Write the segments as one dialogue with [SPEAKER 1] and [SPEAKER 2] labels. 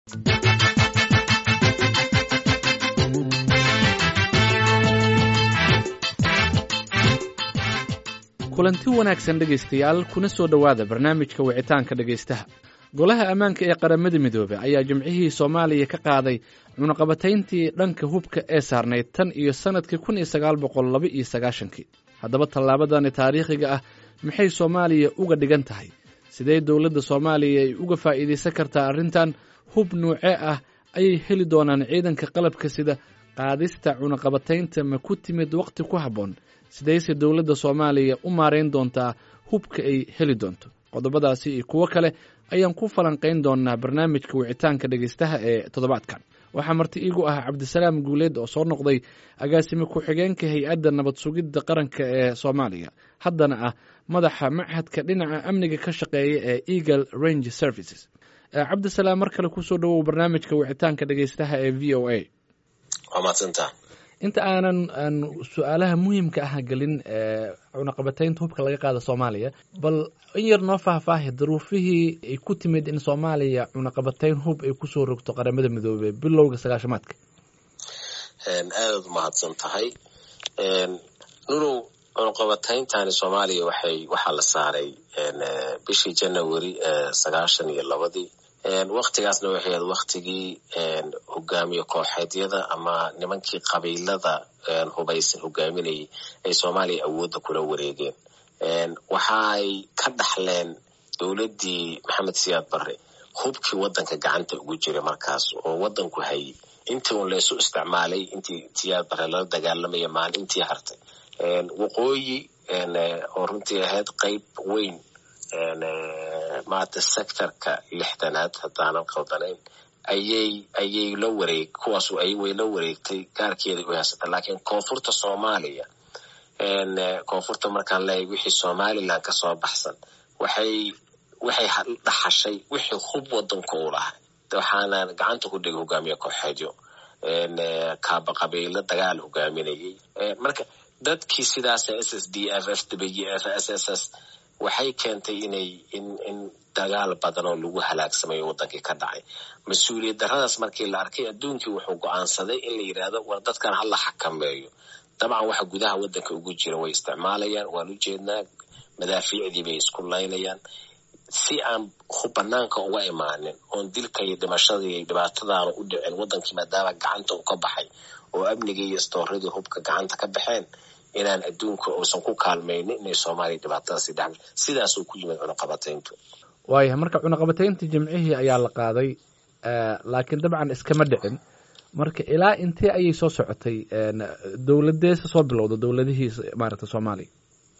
[SPEAKER 1] kulanti wanaagsan dhegaystayaal kuna soo dhowaada barnaamijka wicitaanka dhegaystaha golaha ammaanka ee qaramada midoobey ayaa jimcihii soomaaliya ka qaaday cunaqabatayntii dhanka hubka ee saarnayd tan iyo sannadkii kun iyo sagaal boqol laba iyo sagaashankii haddaba tallaabadani taariikhiga ah maxay soomaaliya uga dhigan tahay sidee dowladda soomaaliya ay uga faa'iidaysan kartaa arrintan hub nuucee ah ayay heli doonaan ciidanka qalabka sida qaadista cunaqabataynta ma ku timid wakhti ku habboon sidayse dowladda soomaaliya u maarayn doontaa hubka ay heli doonto qodobadaasi iyo kuwo kale ayaan ku falanqayn doonaa barnaamijka wicitaanka dhegaystaha ee toddobaadkan waxaa marti iigu ah cabdisalaam guuleed oo soo noqday agaasime ku-xigeenka hay-adda nabad sugidda qaranka ee soomaaliya haddana ah madaxa machadka dhinaca amniga ka shaqeeya ee eagle range services cabdisalaam mar kale kusoo dhowow barnaamijka wicitaanka dhegaystaha ee v o a
[SPEAKER 2] waa mahadsantaa
[SPEAKER 1] inta aanan aan su-aalaha muhiimka ah gelin cunaqabataynta hubka laga qaada soomaaliya bal in yar noo faahfaahi daruufihii ay ku timid in soomaaliya cunaqabatayn hub ay kusoo rogto qaramada midoobey bilowga sagaashamaadka
[SPEAKER 2] aadaad umahadsan tahay nurow cunaqabatayntani soomaaliya waxay waxaa la saaray bishii january sagaashan iyo labadii waktigaasna waxay ahayd waktigii hogaamiye kooxeedyada ama nimankii qabiilada hubaysan hogaaminayay ay soomaaliya awoodda kula wareegeen waxaay ka dhaxleen dowladdii maxamed siyaad barre hubkii waddanka gacanta ugu jiray markaas oo waddanku hayay intii un laysu isticmaalay intii siyaad barre lala dagaalamaya maalin intii hartay waqooyi oo runtii ahayd qayb weyn maata sectorka lixdanaad haddaanan qaldanayn ayay ayay la wareeg kuwaasu ay way la wareegtay gaarkeeda u haysata laakiin koonfurta soomaaliya koonfurta markaan leeyahay wixii somaliland ka soo baxsan waxay waxay dhaxashay wixii hub wadanku u lahay waxaana gacanta ku dhigay hogaamiye kooxeedyo kaaba qabiilo dagaal hogaaminayay marka dadkii sidaas s s d f f w f s s s waxay keentay inay in in dagaal badan oo lagu halaagsamayo wadankii ka dhacay mas-uuliyad daradaas markii la arkay adduunkii wuxuu go-aansaday in la yidhaahdo war dadkan hala xakameeyo dabcan waxa gudaha wadanka ugu jira way isticmaalayaan waan u jeednaa madaafiicdii bay isku laynayaan si aan banaanka uga imaanin oon dilka iyo dhimashada iyo dhibaatadaana u dhicin wadankii maadaama gacanta u ka baxay oo amnigii iyo istooradii hubka gacanta ka baxeen inaan adduunka uusan ku kaalmaynin inay soomaaliya dhibaatadaasi dhex sidaasuu ku yimid cunaqabatayntu
[SPEAKER 1] waayahay marka cunaqabataynta jimcihii ayaa la qaaday laakiin dabcan iskama dhicin marka ilaa intee ayay soo socotay dowladeesa soo bilowda dowladihii maaragta soomaaliya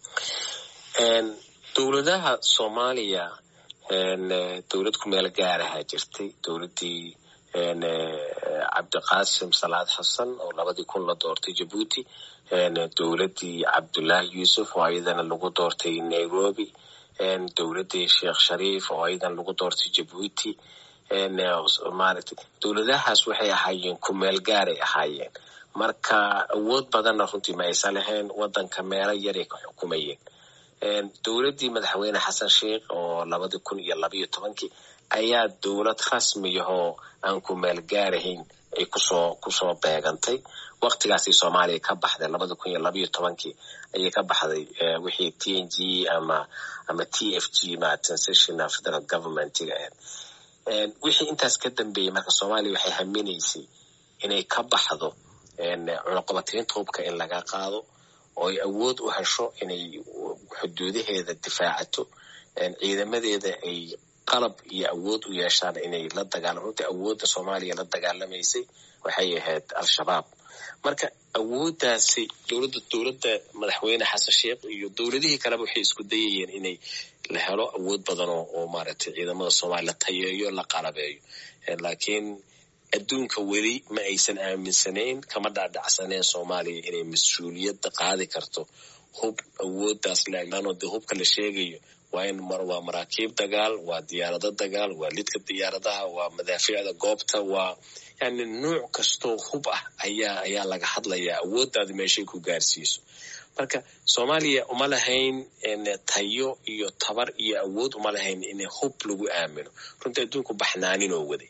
[SPEAKER 2] dowladaha soomaaliya dowlad ku meel gaarahaa jirtay dowladdii cabdiqaasim salaad xasan oo labadii kun la doortay jabuuti dowladdii cabdullaahi yuusuf oo ayadana lagu doortay nairobi dowladdii sheekh shariif oo ayadan lagu doortay jabuuti maaragtay dowladahaas waxay ahaayeen ku meel gaaray ahaayeen marka awood badanna runtii ma aysan lahayn wadanka meelo yaray ka xukumayeen dowladdii madaxweyne xasan sheikh oo labadii kun iyo labayo tobankii ayaa dowlad rasmiyahoo aan ku meel gaarahayn ay kusoo kusoo beegantay waktigaasay soomaaliya ka baxday labada kun iyo labayo tobankii ayay ka baxday wixii t n g ama ama t f g ma transitional federal governmentiga ahayd wixii intaas ka dambeeyey marka soomaaliya waxay haminaysay inay ka baxdo cunaqabataynta hubka in laga qaado oo ay awood u hesho inay xuduudaheeda difaacato ciidamadeeda ay qalab iyo awood u yeeshaan inay la dagaalamo runtii awoodda soomaaliya la dagaalamaysay waxay ahayd al-shabaab marka awooddaasi dowladda dowladda madaxweyne xasan sheikh iyo dowladihii kaleba waxay isku dayayeen inay la helo awood badan oo oo maaragtay ciidamada soomaaliya la tayeeyo la qalabeeyo laakiin adduunka weli ma aysan aaminsanayn kama dhaadhacsaneen soomaaliya inay mas-uuliyadda qaadi karto hub awooddaas laano dee hubka la sheegayo waa in waa maraakiib dagaal waa diyaarado dagaal waa lidka diyaaradaha waa madaafiicda goobta waa yani nuuc kastoo hub ah ayaa ayaa laga hadlayaa awooddaada meeshay ku gaarsiiso marka soomaaliya uma lahayn tayo iyo tabar iyo awood uma lahayn in hub lagu aamino runtii adduunku baxnaaninoo waday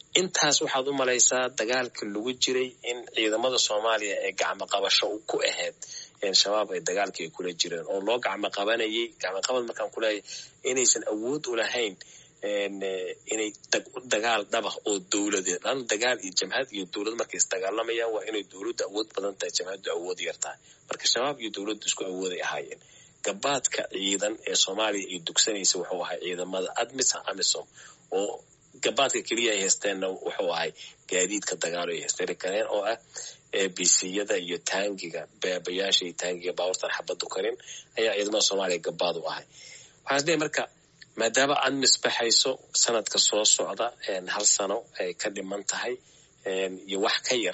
[SPEAKER 2] intaas waxaad u malaysaa dagaalka lagu jiray in ciidamada soomaaliya ee gacmo qabasho ku ahayd shabaab ay dagaalka ay kula jireen oo loo gacmo qabanayay gacmo qabad markaan kuleeyahay inaysan awood u lahayn inay dagaal dhabah oo dowladeed an dagaal iyo jamhad iyo dowlad markay isdagaalamayaan waa inay dowladdu awood badan tahay jamhaddu awood yar tahay marka shabaab iyo dowladdu isku awooday ahaayeen gabaadka ciidan ee soomaaliya ay dugsanaysa wuxuu ahay ciidamada admis amisom oo gabaadka keliya ay haysteenna wuxuu ahay gaadiidka dagaalo ay haysteri kareen oo ah bciyada iyo taangiga beebayaasha iyo taangiga baaburtan xabadu karin ayaa ciidamada soomaaliya gabaad u ahay waxaan isleeyahy marka maadaama admis baxayso sanadka soo socda hal sano ay ka dhiman tahay iyo wax ka yar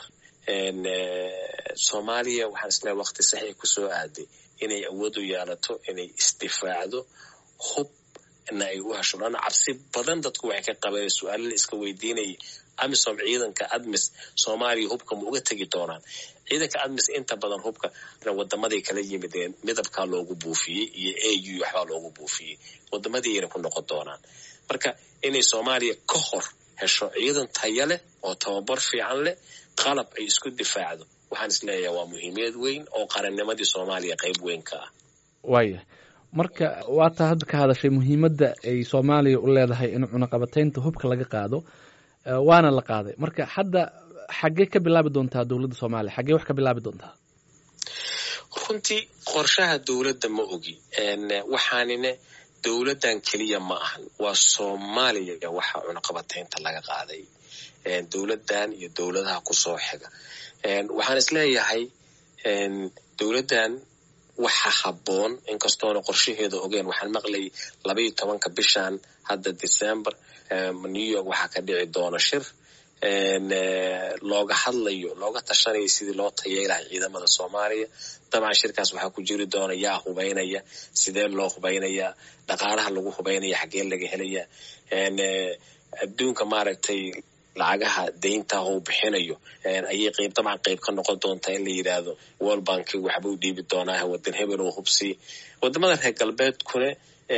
[SPEAKER 2] soomaaliya waxaan isleeyahay waqti saxii kusoo aaday inay awood u yeelato inay isdifaacdo hub na ay u hesho lana cabsi badan dadku waxay ka qabeen su-aalo la iska weydiinayay amisom ciidanka admis soomaaliya hubka ma uga tegi doonaan ciidanka admis inta badan hubka wadamaday kala yimideen midabkaa loogu buufiyey iyo a u waxbaa loogu buufiyey wadamadiina ku noqon doonaan marka inay soomaaliya ka hor hesho ciidan taya leh oo tababar fiican leh qalab ay isku difaacdo waxaan isleeyahay waa muhiimiyad weyn oo qarannimadii soomaaliya qayb weyn ka ah
[SPEAKER 1] waaya marka waataa hadda ka hadashay muhiimadda ay soomaaliya u leedahay in cunaqabataynta hubka laga qaado waana la qaaday marka hadda xaggee ka bilaabi doontaa dowladda soomaaliya xaggee wax ka bilaabi doontaa
[SPEAKER 2] runtii qorshaha dowladda ma ogi waxaanine dowladdan keliya ma ahan waa soomaaliya waxa cunaqabataynta laga qaaday dowladdan iyo dowladaha kusoo xiga waxaan isleeyahay dowladdan waxa habboon inkastoona qorshaheeda ogeen waxaan maqlayay labaiyo tobanka bishan hadda december new york waxaa ka dhici doona shir looga hadlayo looga tashanayo sidii loo tayeelahay ciidamada soomaaliya dabcan shirkaas waxaa ku jiri doona yaa hubaynaya sidee loo hubaynayaa dhaqaalaha lagu hubaynaya xaggee laga helaya adduunka maaragtay lacagaha deynta uu bixinayo ayay qayb dabcan qayb ka noqon doontaa in la yidhaahdo world bank waxbuu dhiibi doonaa wadan hebel oo hubsi wadamada reer galbeedkune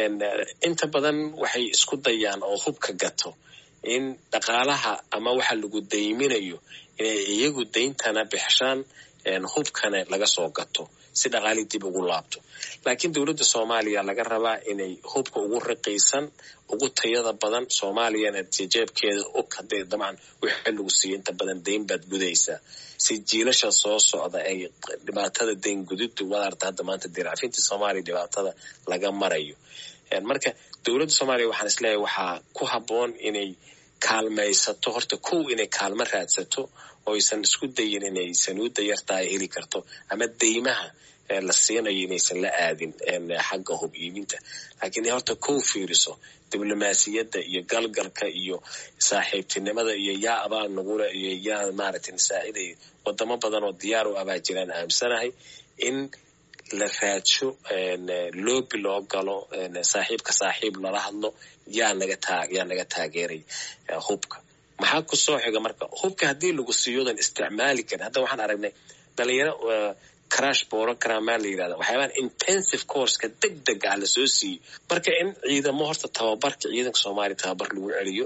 [SPEAKER 2] inta badan waxay isku dayaan oo hubka gato in dhaqaalaha ama waxa lagu dayminayo inay iyagu dayntana bixshaan hubkana laga soo gato si dhaqaalii dib ugu laabto laakiin dowladda soomaaliya laga rabaa inay hubka ugu riqaysan ugu tayada badan soomaaliyana jeebkeeda og hadee dabcan wixii lagu siiyo inta badan dayn baad gudaysaa si jiilasha soo socda ay dhibaatada dayn gudidu wadaarta hadda maanta diraafintii soomaaliya dhibaatada laga marayo marka dowladda soomaaliya waxaan isleeyahay waxaa ku habboon inay kaalmaysato horta kow inay kaalmo raadsato oo aysan isku dayin inay sanuudda yartaa ay heli karto ama deymaha la siinayo inaysan la aadin xagga hub iibinta laakiin inay horta kow fiiriso diblomaasiyadda iyo galgalka iyo saaxiibtinimada iyo yaa abaa nagula iyo yaa maaragtay nasaaciday wadamo badan oo diyaar u abaa jiraan aamsanahay in la raadsho loobi loo galo saaxiibka saaxiib lala hadlo yaa naga taa yaa naga taageeray hubka maxaa ku soo xiga marka hubka haddii lagu siiyodan isticmaali karin hadda waxaan aragnay dhalinyaro crash borogrammaa la yidhahda waxyaabahan intensive courska deg dega ah lasoo siiyey marka in ciidamo horta tababarka ciidanka soomaaliya tababar lagu celiyo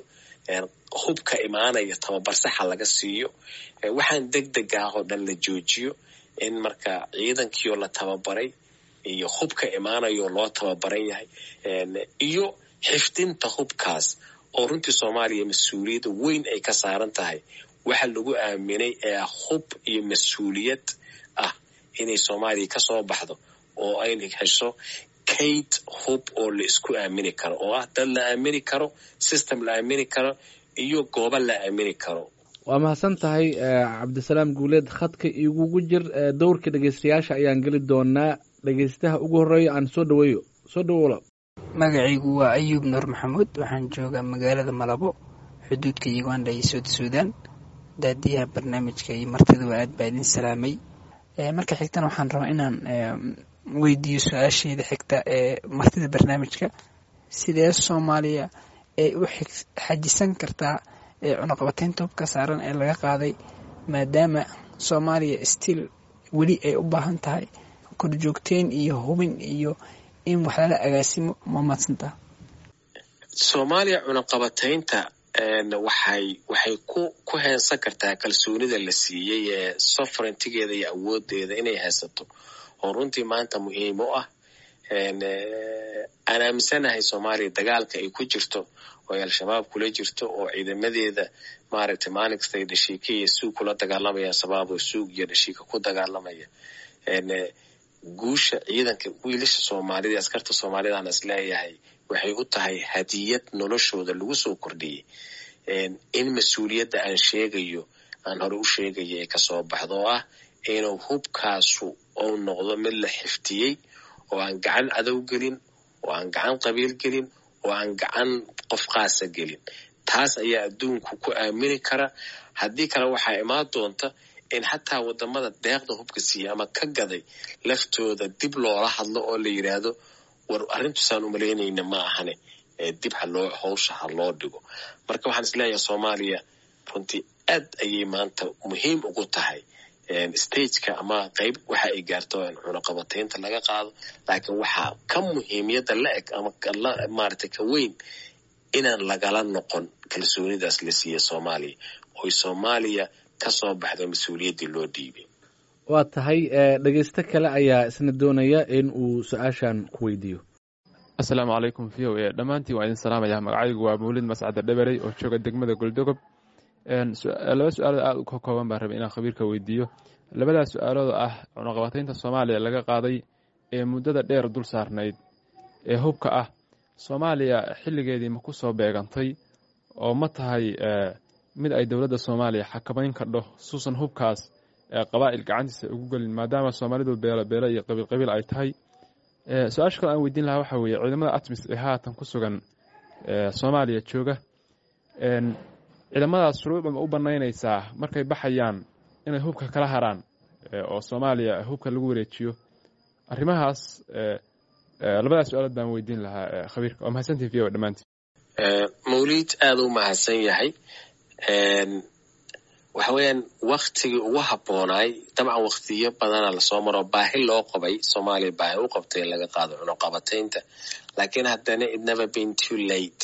[SPEAKER 2] hubka imaanaya tababar saxa laga siiyo waxaan deg deg ah oo dhan la joojiyo in marka ciidankiioo la tababaray iyo hubka imaanayoo loo tababaran yahay iyo xifdinta hubkaas oo runtii soomaaliya mas-uuliyadda weyn ay ka saaran tahay waxa lagu aaminay ee hub iyo mas-uuliyad ah inay soomaaliya ka soo baxdo oo ayna hesho kayd hub oo la isku aamini karo oo ah dad la aamini karo system la aamini karo iyo goobo la aamini karo
[SPEAKER 1] waa mahadsan tahay cabdisalaam guuleed khadka igugu jir dowrka dhegeystayaasha ayaan geli doonaa dhegeystaha ugu horeeya aan soo dhaweeyo soo dhawola
[SPEAKER 3] magacaygu waa ayuub nuur maxamuud waxaan joogaa magaalada malabo xuduudka uganda iyo soud suudan daadiyaha barnaamijka iyo martiduba aad baa idin salaamay marka xigtana waxaan rabaa inaan weydiiyo su-aasheeda xigta ee martida barnaamijka sidee soomaaliya ay u xajisan kartaa cunaqabateynta hubka saaran ee laga qaaday maadaama soomaaliya stiil weli ay u baahan tahay korjoogteyn iyo hubin iyo in wax lala agaasimo ma maadsantaa
[SPEAKER 2] soomaaliya cunaqabataynta waxay waxay ku ku heensan kartaa kalsoonida la siiyey ee sovereigntigeeda iyo awoodeeda inay haysato oo runtii maanta muhiim u ah aan aaminsanahay soomaaliya dagaalka ay ku jirto oo ay al-shabaab kula jirto oo ciidamadeeda maaragtay maalin kasta ay dhashiika iyo suug kula dagaalamayaan shabaab oo suug iyo dhashiika ku dagaalamaya guusha ciidanka wiilasha soomaalida askarta soomaalidaan is leeyahay waxay u tahay hadiyad noloshooda lagu soo kordhiyey in mas-uuliyadda aan sheegayo aan hore u sheegayo ay kasoo baxdo oo ah inuu hubkaasu ou noqdo mid la xiftiyey oo aan gacan cadow gelin oo aan gacan qabiil gelin oo aan gacan qof qaasa gelin taas ayaa adduunku ku aamini kara haddii kale waxaa imaan doonta in xataa wadamada deeqda hubka siiya ama ka gaday laftooda dib loola hadlo oo la yidhaahdo war arrintusaan umalaynayna ma ahane dib haloo howsha ha loo dhigo marka waxaan isleeyahay soomaaliya runtii aad ayay maanta muhiim ugu tahay stageka ama qayb waxa ay gaarto cunaqabataynta laga qaado laakiin waxaa ka muhiimiyadda la eg ama maaragtay ka weyn inaan lagala noqon kalsoonidaas la siiya soomaaliya oy soomaaliya kasoo baxda mas-uuliyaddii loo dhiibay
[SPEAKER 1] waa tahay dhegeysto kale ayaa isna doonaya in uu su-aashan ku weydiiyo
[SPEAKER 4] asalaamu calaykum v o e dhammaantiin waa idin salaamaya magacaygu waa mawlid mascadda dheberey oo jooga degmada goldogob laba su-aalood aada u ka kooban baan rabay inaan khabiirka weydiiyo labadaas su-aalood ah cunaqabataynta soomaaliya laga qaaday ee muddada dheer dul saarnayd ee hubka ah soomaaliya xilligeedii ma ku soo beegantay oo ma tahay mid ay dowladda soomaaliya xakamayn kardho suusan hubkaas qabaa'il gacantiisa ugu gelin maadaama soomaalidu beelo beelo iyo qabiil qabiil ay tahay su-aasha kale aan weydiin lahaa waxaa weeye ciidamada atmis ee haatan ku sugan soomaaliya jooga ciidamadaas shuruucda ma u banaynaysaa markay baxayaan inay hubka kala haraan oo soomaaliya hubka lagu wareejiyo arrimahaas labadaas su-aalood baan weydiin lahaa khabiirka waa mahadsantihin v o dhammaantiin
[SPEAKER 2] mawlid aada u mahadsan yahay waxa weeyaan waktigii ugu habboonaay dabcan waktiyo badana lasoo maro baahi loo qabay soomaaliya baahi u qabtay in laga qaado cunuqabataynta laakiin haddana it never been too late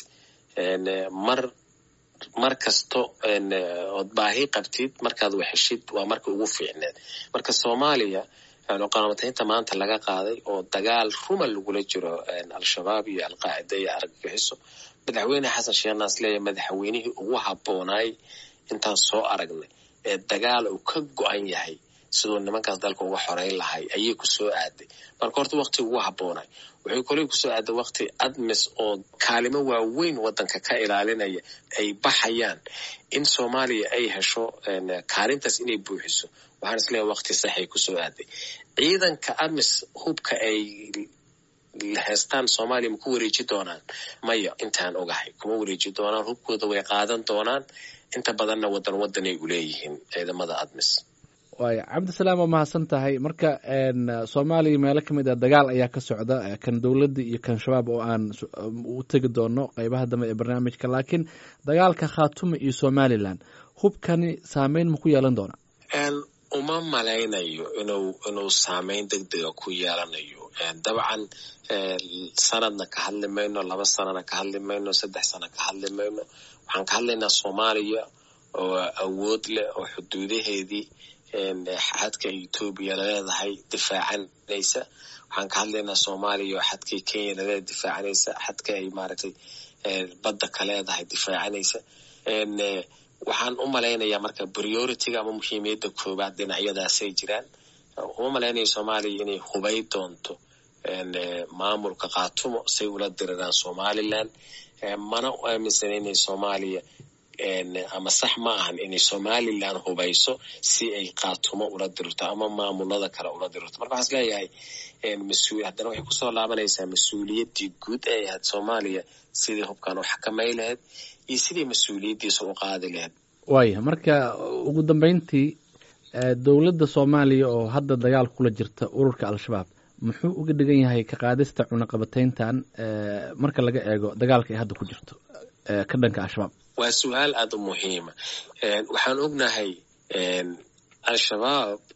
[SPEAKER 2] mar mar kasto ood baahi qabtid markaad waxeshid waa marka ugu fiicneed marka soomaaliya cunuqabataynta maanta laga qaaday oo dagaal ruma lagula jiro al-shabaab iyo alqaacida iyo argagixiso madaxweyne xasan sheekh naasleeya madaxweynihii ugu habboonaay intaan soo aragnay ee dagaal uu ka go-an yahay siduu nimankaas dalka uga xoreyn lahay ayay kusoo aaday marka horta wakti ugu habboonay waxay koley kusoo aaday wakti admis oo kaalimo waaweyn wadanka ka ilaalinaya ay baxayaan in soomaaliya ay hesho kaalintaas inay buuxiso waxaan isleeyahay wakti saxay kusoo aaday ciidanka admis hubka ay heestaan soomaaliya ma ku wareeji doonaan maya intaan ogahay kuma wareeji doonaan hubkooda way qaadan doonaan inta badanna wadan wadanay u leeyihiin ciidamada admis
[SPEAKER 1] waaya cabdisalaam waa mahadsan tahay marka soomaaliya meelo ka mid ah dagaal ayaa ka socda kan dowladda iyo kan shabaab oo aan u tegi doono qeybaha dambe ee barnaamijka laakiin dagaalka khaatuma iyo somalilan hubkani saameyn ma ku yeelan doona
[SPEAKER 2] uma malaynayo inuu inuu saameyn deg dega ku yeelanayo dabcan sanadna ka hadli mayno laba sanana ka hadli mayno saddex sana ka hadli mayno waxaan ka hadlaynaa soomaaliya oo awood leh oo xuduudaheedii xadka etoobiya laleedahay difaacanaysa waxaan ka hadlaynaa soomaaliya oo xadkay kenya laleedahay difaacanaysa xadka ay maaragtay badda ka leedahay difaacanaysa waxaan u malaynayaa marka prioritiga ama muhiimiyadda koobaad dhinacyadaasay jiraan uma malaynaya soomaaliya inay hubay doonto maamulka khaatumo say ula diriraan somalilan mana u aaminsana inay soomaaliya ama sax ma ahan inay somalilan hubayso si ay khaatumo ula dirirto ama maamulada kale ula dirirto marka waxaan isleeyahay mas-uul haddana waxay kusoo laabanaysaa mas-uuliyaddii guud ee ahayd soomaaliya sidii hubkan u xakamay lahayd iyo sidii mas-uuliyaddiisa u qaadi lahayd
[SPEAKER 1] waaya marka ugu dambeyntii dowladda soomaaliya oo hadda dagaal kula jirta ururka al-shabaab muxuu uga dhigan yahay ka qaadista cunaqabatayntan marka laga eego dagaalka ay hadda ku jirto ka dhanka al-shabaab
[SPEAKER 2] waa su-aal aada u muhiima waxaan ognahay al-shabaab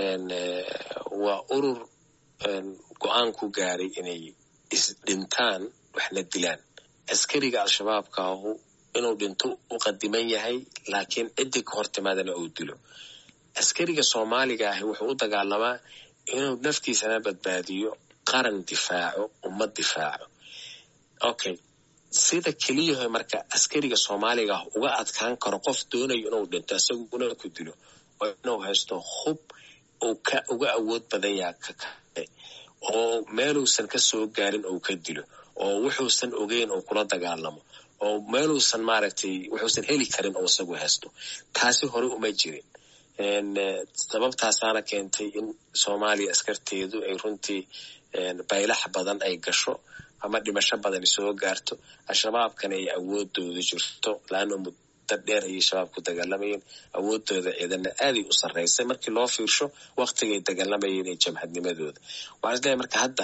[SPEAKER 2] waa urur go-aan ku gaaray inay isdhintaan waxna dilaan askariga al-shabaabkaahu inuu dhinto u qadiman yahay laakiin ciddii ka hor timaadana uu dilo askariga soomaaliga ahi wuxuu u dagaalamaa inuu naftiisana badbaadiyo qaran difaaco ummad difaaco okay sida keliyaho marka askariga soomaaliga ah uga adkaan karo qof doonayo inuu dhinto isaguna ku dilo oo inuu haysto hub uu ka uga awood badan yaha ka kale oo meeluusan ka soo gaarin uu ka dilo oo wuxuusan ogeyn uu kula dagaalamo oo meeluusan maaragtay wuxuusan heli karin oo isagu haysto taasi hore uma jirin sababtaasaana keentay in soomaaliya askarteedu ay runtii baylax badan ay gasho ama dhimasho badan soo gaarto al-shabaabkana ay awoodooda jirto laana muddo dheer ayay shabaab ku dagaalamayeen awoodooda ciidana aaday u sarreysay markii loo fiirsho waktigay dagaalamayeen ee jamhadnimadooda waxaan isleeyahay marka hadda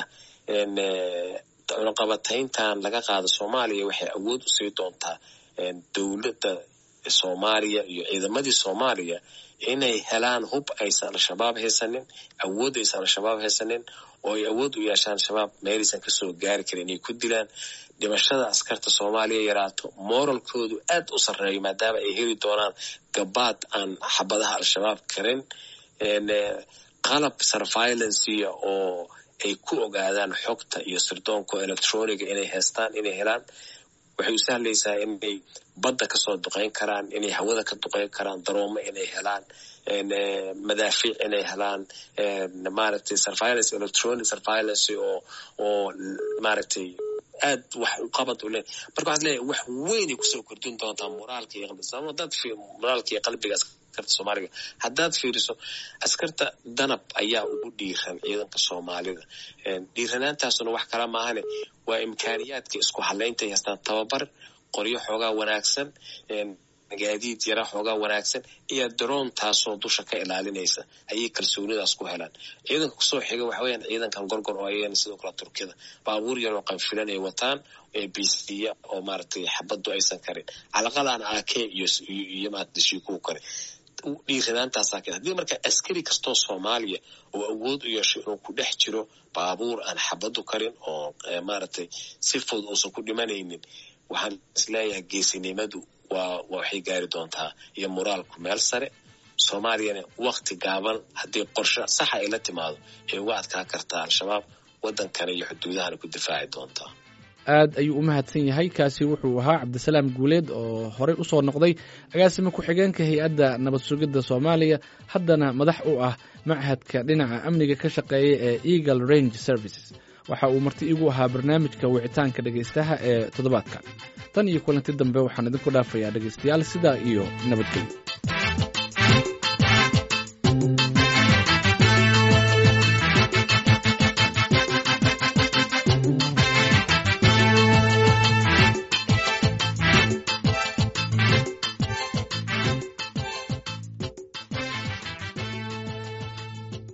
[SPEAKER 2] cunaqabatayntan laga qaado soomaaliya waxay awood usii doontaa dowladda soomaaliya iyo ciidamadii soomaaliya inay helaan hub aysan al-shabaab haysanin awood aysan al-shabaab haysanin oo ay awood u yeeshaan shabaab meelaysan kasoo gaari karin inay ku dilaan dhimashada askarta soomaaliya yaraato moralkoodu aad u sarreeyo maadaama ay heli doonaan gabaad aan xabadaha al-shabaab karin qalab survailancia oo ay ku ogaadaan xogta iyo sirdoonka electroniga inay haystaan inay helaan waxay u sahlaysaa inay badda kasoo duqeyn karaan inay hawada ka duqeyn karaan daroomo inay helaan madaafiic inay helaan maaragtay surveillance electronic surveillance oo oo maaragtay aad wax u qabad u leh marka waxaad leeyahay wax weynay kusoo kordhin doontaa moraalka iyo qalbiga sabab haddaad moraalka iyo qalbiga askarta soomaaliga haddaad fiiriso askarta danab ayaa ugu dhiiran ciidanka soomaalida dhiiranaantaasuna wax kala maahane waa imkaaniyaadka isku halaynta ay haystaan tababar qoryo xoogaa wanaagsan gaadiid yara xoogaa wanaagsan iyo daroon taasoo dusha ka ilaalinaysa ayay kalsoonidaas ku helaan ciidanka kusoo xiga waxa weyaan ciidankan gorgor oo ayagana sidoo kale turkida baabuur yaroo qanfilan ay wataan ee bisiya oo maaragtay xabaddu aysan karin calaqalaan ake iyo iyo maadashiikuu kare dhiiranaantaasaa keen haddii marka askari kastoo soomaaliya oo awood u yeesho inuu ku dhex jiro baabuur aan xabaddu karin oo maaragtay si fudud uusan ku dhimanaynin waxaan isleeyahay geesinimadu waa waxay gaari doontaa iyo moraalku meel sare soomaaliyana wakti gaaban haddii qorshe saxa ay la timaado ay uga adkaa kartaa al-shabaab waddankana iyo xuduudahana ku difaaci doontaa
[SPEAKER 1] aad ayuu u mahadsan yahay kaasi wuxuu ahaa cabdisalaam guuleed oo horey usoo noqday agaasima ku-xigeenka hay-adda nabad sugidda soomaaliya haddana madax u ah machadka dhinaca amniga ka shaqeeya ee eagle range services waxa uu marti igu ahaa barnaamijka wicitaanka dhegaystaha ee toddobaadka tan iyo kulanti dambe waxaan idinku dhaafayaa dhegaystayaal sidaa iyo nabadgelyo